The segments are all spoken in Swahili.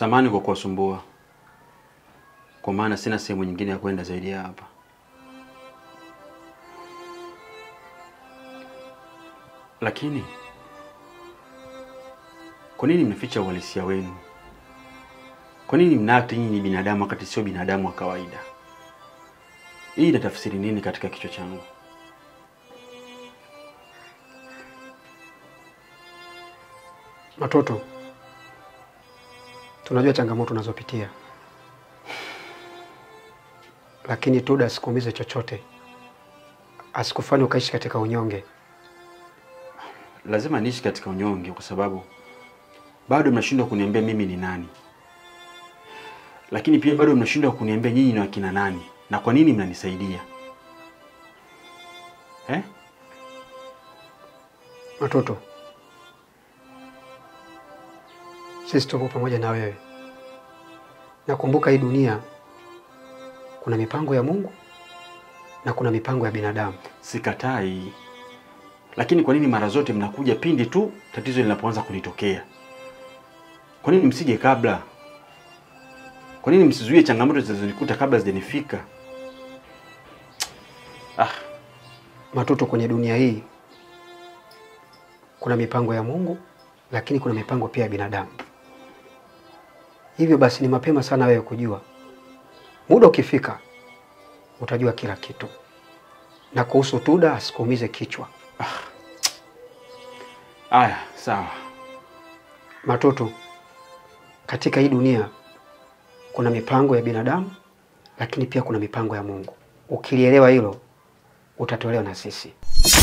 Samani kwa kuwasumbua, kwa maana sina sehemu nyingine ya kwenda zaidi ya hapa. Lakini kwa nini mnaficha uhalisia wenu? Kwa nini mnaakti nyinyi ni binadamu wakati sio binadamu wa kawaida? Hii inatafsiri nini katika kichwa changu? Watoto, tunajua changamoto unazopitia, lakini Tuda asikuumize chochote, asikufanye ukaishi katika unyonge. Lazima niishi katika unyonge kwa sababu bado mnashindwa kuniambia mimi ni nani, lakini pia bado mnashindwa kuniambia nyinyi ni wakina nani na kwa nini mnanisaidia eh? Watoto, sisi tupo pamoja na wewe. Nakumbuka hii dunia kuna mipango ya Mungu na kuna mipango ya binadamu. Sikatai, lakini kwa nini mara zote mnakuja pindi tu tatizo linapoanza kunitokea? Kwa nini msije kabla? Kwa nini msizuie changamoto zinazonikuta kabla zijanifika? Ah, Matoto, kwenye dunia hii kuna mipango ya Mungu, lakini kuna mipango pia ya binadamu. Hivyo basi ni mapema sana wewe kujua. Muda ukifika utajua kila kitu, na kuhusu Tuda asikuumize kichwa. aya, sawa. Matoto, katika hii dunia kuna mipango ya binadamu, lakini pia kuna mipango ya Mungu. Ukilielewa hilo, utatolewa na sisi.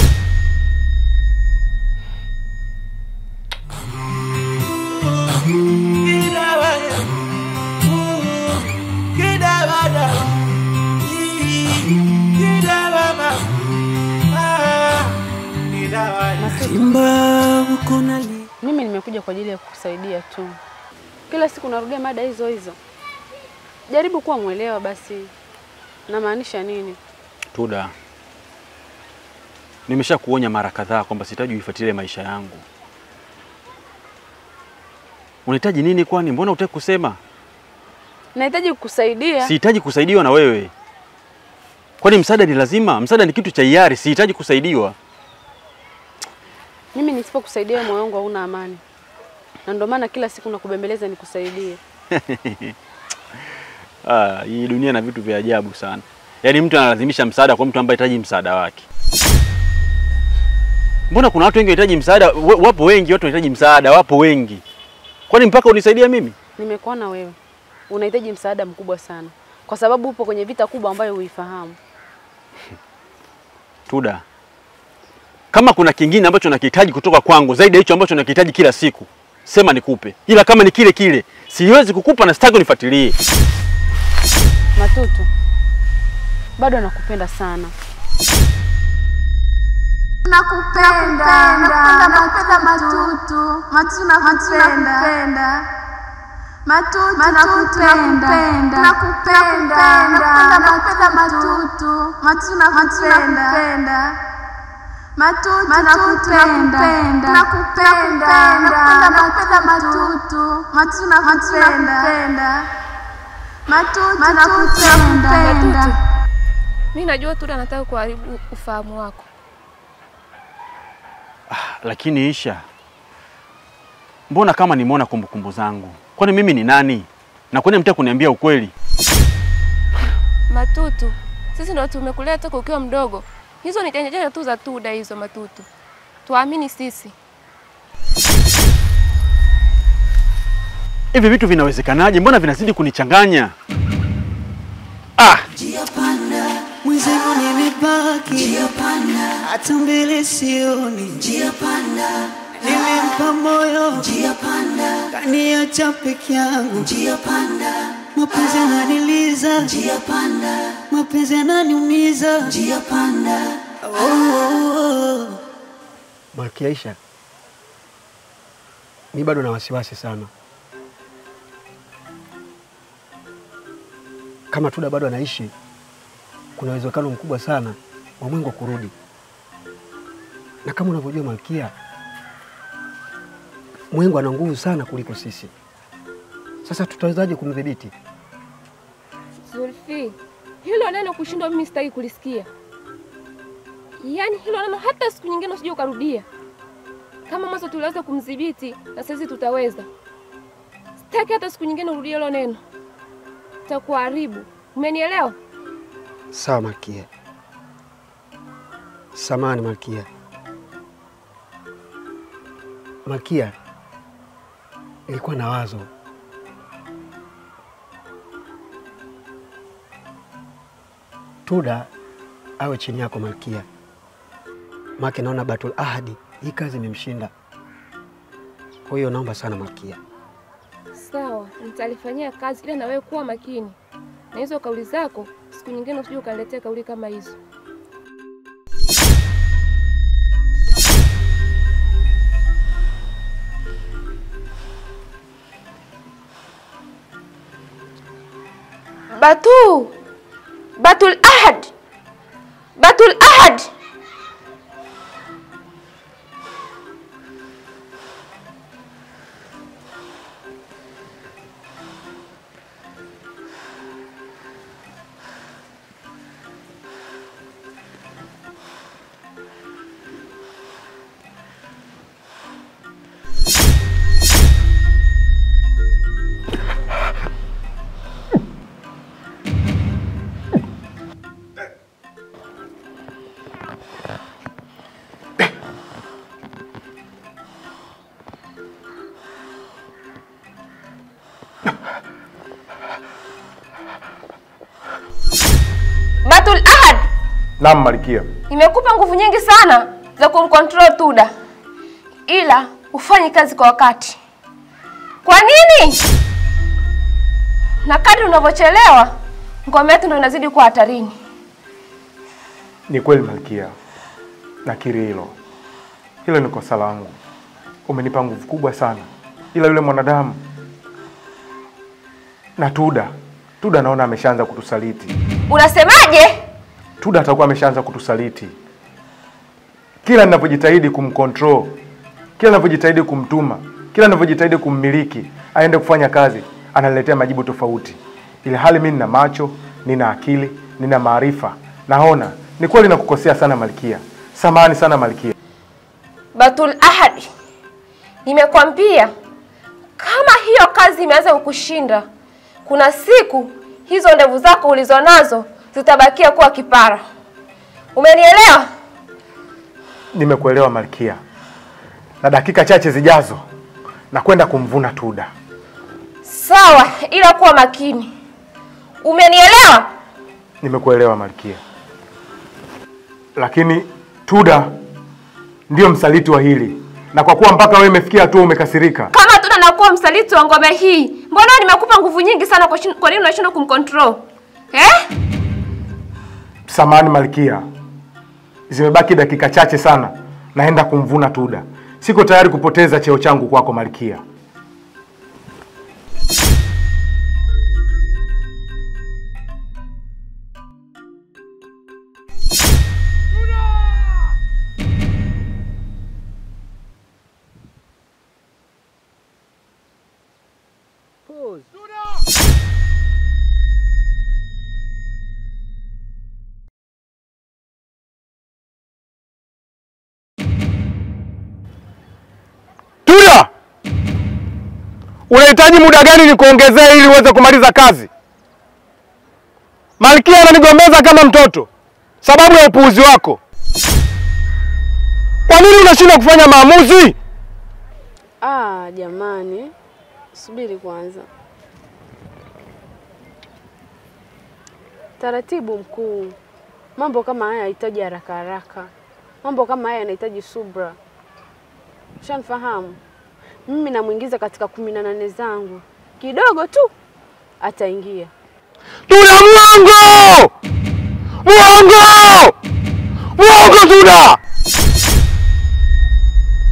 Mimi nimekuja kwa ajili ya kukusaidia tu. Kila siku narudia mada hizo hizo. Jaribu kuwa mwelewa basi. Namaanisha nini? Tuda, nimesha kuonya mara kadhaa kwamba sihitaji uifuatilie maisha yangu. Unahitaji nini kwani? Mbona hutaki kusema? Nahitaji kukusaidia. Sihitaji kusaidiwa na wewe. Kwani msaada ni lazima? Msaada ni kitu cha hiari, sihitaji kusaidiwa. Mimi nisipokusaidia moyo wangu hauna amani, na ndio maana kila siku nakubembeleza nikusaidie. Ah, hii dunia na vitu vya ajabu sana. Yaani mtu analazimisha msaada kwa mtu ambaye hahitaji msaada wake. Mbona kuna watu wengi wanahitaji msaada? wa- Wapo wengi watu wanahitaji msaada, wapo wengi. Kwani mpaka unisaidia mimi? Nimekuona wewe unahitaji msaada mkubwa sana, kwa sababu upo kwenye vita kubwa ambayo huifahamu. Tuda, kama kuna kingine ambacho nakihitaji kutoka kwangu zaidi ya hicho ambacho nakihitaji kila siku, sema nikupe, ila kama ni kile kile siwezi kukupa na sitaki unifuatilie. Matutu, bado nakupenda sana. Nakupenda, nakupenda, nakupenda Matutu, Matutu nakupenda, Matutu nakupenda, nakupenda, nakupenda, nakupenda Matutu, Matutu nakupenda, Matutu nakupenda, nakupenda, nakupenda, nakupenda Matutu, Matutu nakupenda, Matutu nakupenda. Mi najua Tuda anataka kuharibu ufahamu wako. Lakini Isha, mbona kama nimeona kumbukumbu zangu? Kwani mimi ni nani? Na kwani mtaka kuniambia ukweli? Matutu, sisi ndo tumekulea toka ukiwa mdogo. Hizo ni janja janja tu za Tuda hizo, Matutu. Tuamini sisi. Hivi vitu vinawezekanaje? Mbona vinazidi kunichanganya? Ah, Mwenzangu nimebaki hata mbele sioni, nimempa moyo kaniacha peke yangu, mapenzi yananiliza, mapenzi yananiumiza. Oh, oh, oh. Malkia Aisha, mi bado na wasiwasi sana. Kama Tuda bado anaishi, kuna uwezekano mkubwa sana wa Mwengo kurudi, na kama unavyojua Malkia, Mwengo ana nguvu sana kuliko sisi. Sasa tutawezaje kumdhibiti? Zulfi, hilo neno kushindwa mimi sitaki kulisikia. Yaani hilo neno hata siku nyingine usije ukarudia. Kama mwanzo tuliweza kumdhibiti na sasa tutaweza. Sitaki hata siku nyingine urudie hilo neno. Takuharibu. Umenielewa? Sawa Malkia. Samani Malkia. Malkia, ilikuwa na wazo. Tuda awe chini yako Malkia, make naona Batul Ahadi hii kazi imemshinda. Kwa hiyo naomba sana Malkia. Sawa, nitalifanyia kazi ila na wewe kuwa makini. Na hizo kauli zako siku nyingine usije ukaniletea kauli kama hizo. Batu! Batul Ahad! Batul Ahad! Batul Ahad! Naam Malkia. Nimekupa nguvu nyingi sana za kumcontrol Tuda, ila ufanye kazi kwa wakati. Kwa nini? Na kadri unavyochelewa ngome yetu ndio inazidi kuwa hatarini. Ni kweli Malkia, nakiri hilo. Hilo ni kosa langu. Umenipa nguvu kubwa sana, ila yule mwanadamu na Tuda, Tuda naona ameshaanza kutusaliti. Unasemaje? Tuda atakuwa ameshaanza kutusaliti. Kila ninapojitahidi kumcontrol, kila ninapojitahidi kumtuma, kila ninapojitahidi kummiliki aende kufanya kazi, ananiletea majibu tofauti, ili hali mimi nina macho, nina akili, nina maarifa, naona ni kweli nakukosea sana Malkia. Samahani sana Malkia. Batul Ahad, nimekwambia kama hiyo kazi imeanza kukushinda, kuna siku hizo ndevu zako ulizonazo zitabakia kuwa kipara. Umenielewa? Nimekuelewa Malkia, na dakika chache zijazo na kwenda kumvuna Tuda. Sawa, ila kuwa makini. Umenielewa? Nimekuelewa Malkia, lakini Tuda ndiyo msaliti wa hili, na kwa kuwa mpaka wewe imefikia hatua umekasirika, Kama Tuda nakuwa msaliti wa ngome hii, mbona nimekupa nguvu nyingi sana? Kwa shin- kwa nini unashindwa kumcontrol eh? samani Malkia, zimebaki dakika chache sana, naenda kumvuna Tuda. Siko tayari kupoteza cheo changu kwako Malkia. Tuda, unahitaji muda gani nikuongezee ili uweze kumaliza kazi? Malkia ananigombeza kama mtoto sababu ya upuuzi wako. Kwa nini unashindwa kufanya maamuzi? Ah, jamani, subiri kwanza. Taratibu mkuu, mambo kama haya yanahitaji haraka haraka, mambo kama haya yanahitaji subra. Ushanifahamu? Mimi namwingiza katika kumi na nane zangu, kidogo tu ataingia. Tuda, mwongo! Mwongo! Mwongo Tuda!